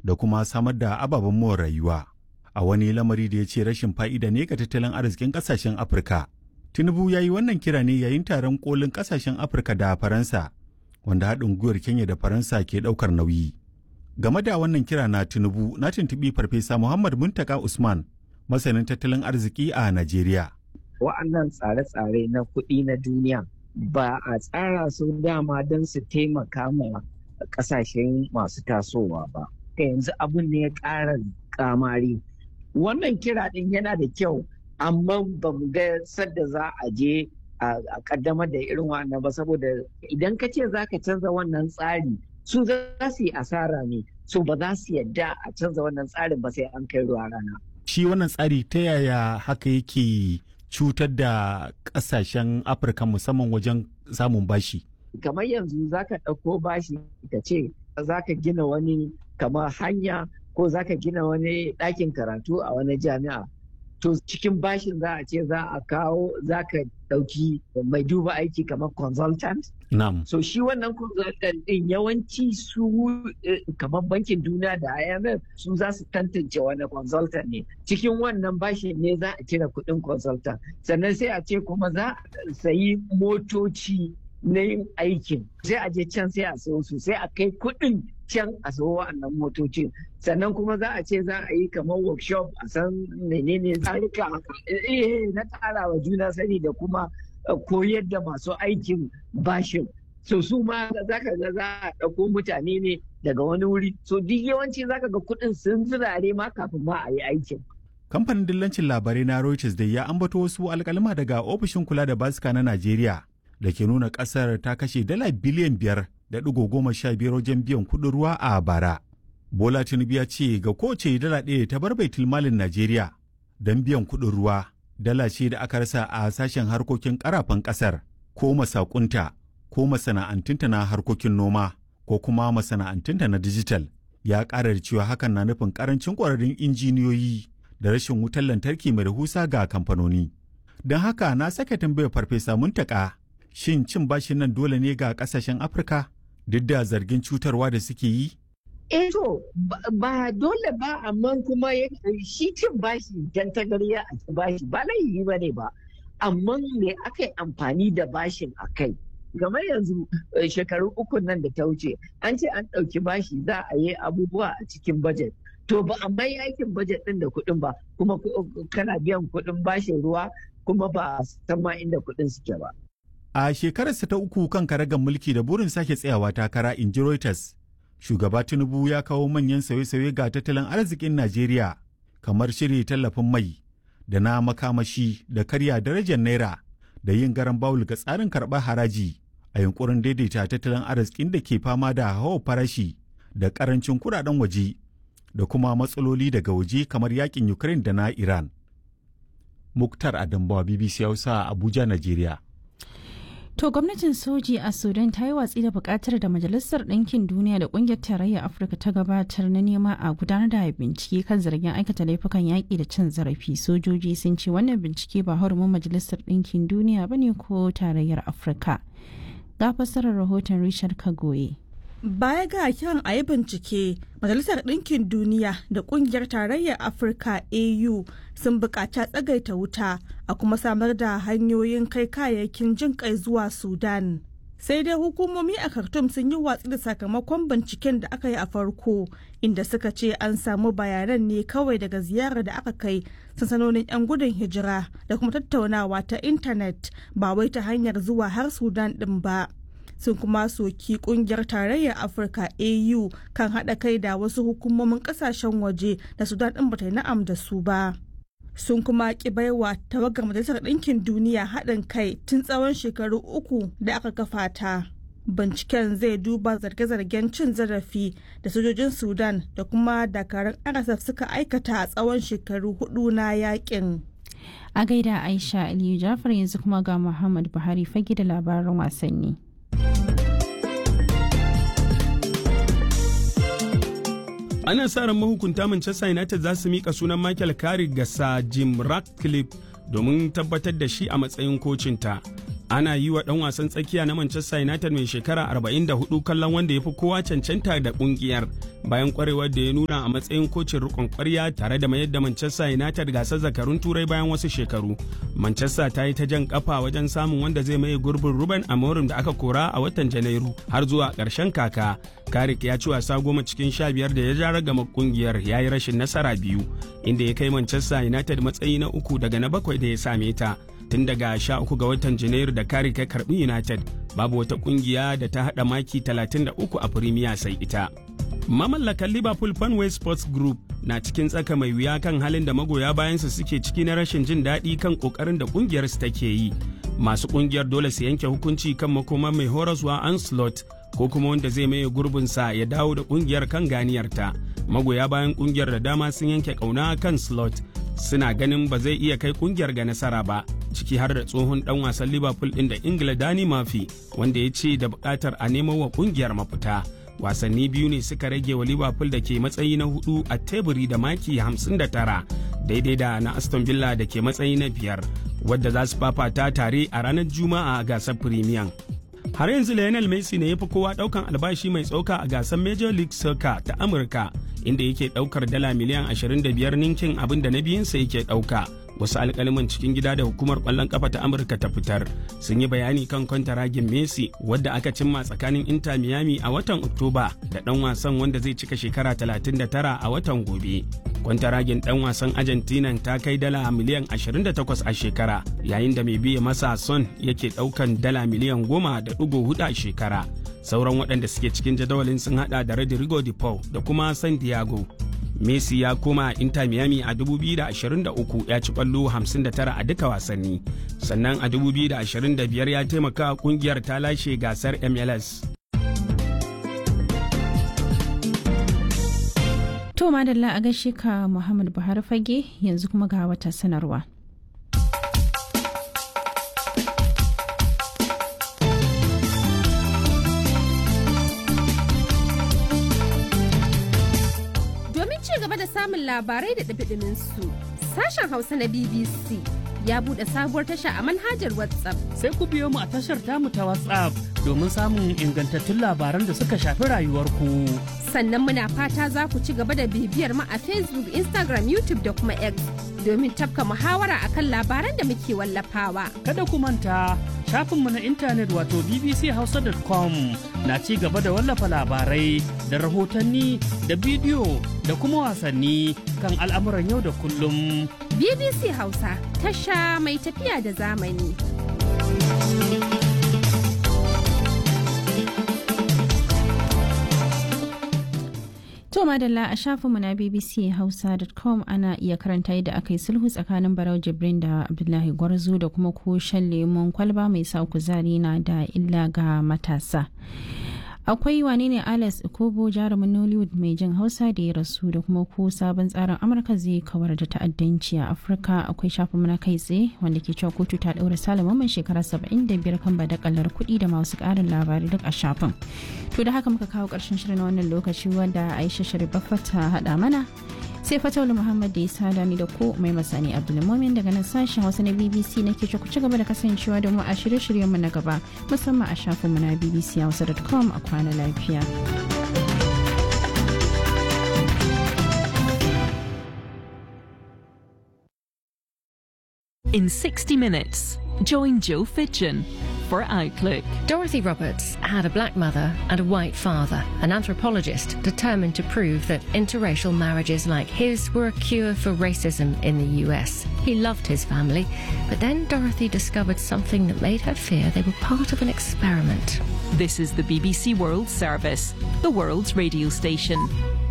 da kuma samar da ababen more rayuwa a wani lamari da ya ce rashin fa'ida ne ga tattalin arzikin ƙasashen afirka tinubu ya yi wannan kira ne yayin taron kolin ƙasashen afirka da faransa wanda haɗin gwiwar kenya da faransa ke ɗaukar nauyi game da wannan kira na tinubu na tuntuɓi farfesa muhammad muntaka usman masanin tattalin arziki a najeriya wa'annan tsare-tsare na kuɗi na duniya ba a tsara su dama don su taimaka ma ƙasashen masu tasowa ba yanzu abin ne ya ƙara kamari wannan kira ɗin yana da kyau amma ba mu ga sadda za a je a kaddamar da irin wannan ba saboda idan ka ce za ka canza wannan tsari su za su yi asara ne so ba za su yadda a canza wannan tsarin ba sai an kai ruwa rana. Shi wannan tsari ta yaya haka yake cutar da ƙasashen Afirka musamman wajen samun bashi? Kamar yanzu za ka ɗauko bashi ka ce za ka gina wani kamar hanya ko za ka gina wani ɗakin karatu a wani jami'a. to cikin bashin za a ce za a kawo za ka ɗauki mai duba aiki kamar consultant. Na'am. So shi wannan consultant ɗin yawanci su kamar bankin duniya da IMF su za su tantance wani consultant ne. Cikin wannan bashin ne za a cire kuɗin consultant. Sannan sai a ce kuma za a sayi motoci na yin aikin. Sai a je can sai a sayo su sai a kai kuɗin can a sayo wa'annan motocin sannan kuma za a ce za a yi kamar workshop a san menene tsarika na ƙara wa juna sani da kuma koyar da masu aikin bashin so su ma za ka ga za a ɗauko mutane ne daga wani wuri so duk yawanci za ka ga kuɗin sun zirare ma kafin ma a yi aikin kamfanin dillancin labarai na Reuters da ya ambato wasu alkalma daga ofishin kula da basika na Najeriya da ke nuna ƙasar ta kashe dala biliyan biyar da ɗigo goma sha biyar wajen biyan kuɗin ruwa a bara. Bola Tinubu ya ce ga kowace dala ɗaya ta bar baitul malin Najeriya don biyan kuɗin ruwa dala ce da aka rasa a sashen harkokin ƙarafan ƙasar ko masakunta ko masana'antunta na harkokin noma ko kuma masana'antunta na dijital ya ƙara da cewa hakan na nufin ƙarancin ƙwararrun injiniyoyi da rashin wutar lantarki mai rahusa ga kamfanoni. Don haka na sake tambayar farfesa muntaka shin cin bashin nan dole ne ga ƙasashen Afirka? duk da zargin cutarwa da suke yi? Eh to ba dole ba amma kuma shi cin bashi dan tagariya a ci bashi ba laifi ba ne ba amma me aka yi amfani da bashin a kai game yanzu shekaru uku nan da ta wuce an ce an ɗauki bashi za a yi abubuwa a cikin bajet to ba a mai aikin bajet ɗin da kuɗin ba kuma kana biyan kuɗin bashin ruwa kuma ba san ma inda kuɗin suke ba. A shekararsa ta uku kan karagar mulki da burin sake tsayawa takara in ji Reuters, shugaba Tinubu ya kawo manyan sauye-sauye ga tattalin arzikin Najeriya kamar shirya tallafin mai da na makamashi da karya darajar naira da yin garan bawul ga tsarin karɓar haraji a yunkurin daidaita tattalin arzikin da ke fama da hawa farashi da karancin kuɗaɗen waje da kuma matsaloli daga waje kamar yakin Ukraine da na Iran. Muktar Adambawa BBC Hausa Abuja, Najeriya. To gwamnatin soji a Sudan ta yi watsi da bukatar da Majalisar Ɗinkin Duniya da Ƙungiyar Tarayyar Afirka ta gabatar na nema a gudanar da bincike kan zargin aikata laifukan yaƙi da cin zarafi. Sojoji sun ce wannan bincike ba hurumin Majalisar Ɗinkin Duniya ba ne ko Tarayyar Afirka. Ga fassarar rahoton Richard Kagoye. Baya ga kiran a yi bincike, Majalisar Ɗinkin Duniya da Ƙungiyar Tarayyar Afirka AU sun buƙaci tsagaita wuta a kuma samar da hanyoyin kai kayayyakin jin kai zuwa Sudan. Sai dai hukumomi a Khartoum sun yi watsi da sakamakon binciken da aka yi a farko, inda suka ce an samu bayanan ne kawai daga ziyarar da aka kai sansanonin 'yan gudun hijira da kuma tattaunawa ta intanet ba wai ta hanyar zuwa har Sudan ɗin ba. sun kuma soki kungiyar tarayyar afirka au kan haɗa kai da wasu hukumomin ƙasashen waje da sudan ɗin bata yi na'am da su ba sun kuma ki baiwa tawagar majalisar ɗinkin duniya haɗin kai tun tsawon shekaru uku da aka kafa ta binciken zai duba zarge-zargen cin zarafi da sojojin sudan da kuma dakarun rsf suka aikata a tsawon shekaru hudu na yakin a gaida aisha aliyu jafar yanzu kuma ga muhammad buhari fage da labaran wasanni ana sa ran mahukunta Manchester United za su mika sunan Michael Carrick ga Sir Jim Ratcliffe domin tabbatar da shi a matsayin kocinta. ana yi wa ɗan wasan tsakiya na Manchester United mai shekara 44 kallon wanda ya fi kowa cancanta da ƙungiyar bayan kwarewar da ya nuna a matsayin kocin rikon kwarya tare da mayar da Manchester United gasar zakarun turai bayan wasu shekaru. Manchester ta yi ta jan kafa wajen samun wanda zai maye gurbin Ruben Amorim da aka kora a watan Janairu har zuwa ƙarshen kaka. Karik ya ci wasa goma cikin sha biyar da ya ja ragama kungiyar ya yi rashin nasara biyu inda ya kai Manchester United matsayi na uku daga na bakwai da ya same ta. tun daga sha uku ga watan janairu da kare kai karbi united babu wata kungiya da ta hada maki 33 a firimiya sai ita mamallakan liverpool fanway sports group na cikin tsaka mai wuya kan halin da magoya bayansa suke ciki na rashin jin daɗi kan ƙoƙarin da ƙungiyar su take yi masu ƙungiyar dole su yanke hukunci kan makoma mai horaswa anslot ko kuma wanda zai maye gurbinsa ya dawo da ƙungiyar kan ganiyarta magoya bayan ƙungiyar da dama sun yanke ƙauna kan slot suna ganin ba zai iya kai ƙungiyar ga nasara ba ciki har da tsohon dan wasan liverpool din da ingila dani mafi wanda ya ce da bukatar a nemo wa kungiyar mafita wasanni biyu ne suka rage wa liverpool da ke matsayi na hudu a teburi da maki 59 daidai da na aston villa da ke matsayi na biyar wadda za su fafata tare a ranar juma'a a gasar premier har yanzu lionel messi ne ya fi kowa daukan albashi mai tsoka a gasar major league soccer ta amurka inda yake daukar dala miliyan 25 ninkin abin da na biyunsa yake dauka wasu alkaliman cikin gida da hukumar kwallon kafa ta amurka ta fitar sun yi bayani kan kwantaragin messi wadda aka cimma tsakanin inter miami a watan oktoba da dan wasan wanda zai cika shekara 39 a watan gobe kwantaragin dan wasan argentina ta kai dala miliyan 28 a shekara yayin da mai biya masa son yake daukan dala miliyan 10.4 a shekara sauran waɗanda suke cikin jadawalin sun hada da rodrigo de paul da kuma san diego Messi ya koma Inter Miami a 2023 ya ci kwallo 59 a duka wasanni. Sannan a 2025 ya taimaka kungiyar ta lashe gasar MLS. To madalla a gaishe ka Muhammad Buhari fage yanzu kuma ga wata sanarwa. samun labarai da ɗabiɗimin su. Sashen Hausa na BBC ya buɗe sabuwar tasha a manhajar WhatsApp. Sai ku biyo mu a tashar tamu ta WhatsApp domin samun ingantattun labaran da suka shafi rayuwarku. Sannan muna fata za ku ci gaba da bibiyar mu a Facebook, Instagram, YouTube da kuma X domin tafka muhawara akan labaran da muke wallafawa. Kada ku manta shafinmu na intanet wato bbchausa.com na ci gaba da wallafa labarai da rahotanni da bidiyo da kuma wasanni kan al'amuran yau da kullum. BBC Hausa tasha mai tafiya da zamani. To madalla a shafinmu na bbchausa.com ana iya karanta yadda aka yi sulhu tsakanin Barau Jibrin da Abdullahi Gwarzo da kuma ko shan lemon kwalba mai sa kuzari na da illa ga matasa. akwai wane ne alex ikobo jarumin nollywood mai jin hausa da ya rasu da kuma ko sabon tsarin amurka zai kawar da ta'addanci a afirka akwai shafin na kai tsaye wanda ke cewa kotu ta daura salaman mai shekara 75 kan badakalar kuɗi da masu ƙarin labarai duk a shafin to da haka muka kawo ƙarshen shirin wannan lokaci wanda aisha sharifaffa ta haɗa mana sai fatawul muhammad da ya sada ni da ko mai masani abdulmumin daga nan sashen hausa na bbc na ke ku ci gaba da kasancewa da mu a shirye-shiryenmu na gaba musamman a shafinmu na bbc hausa.com a kwana lafiya. In 60 minutes, join Joe Fitchin for Outlook. Dorothy Roberts had a black mother and a white father, an anthropologist determined to prove that interracial marriages like his were a cure for racism in the US. He loved his family, but then Dorothy discovered something that made her fear they were part of an experiment. This is the BBC World Service, the world's radio station.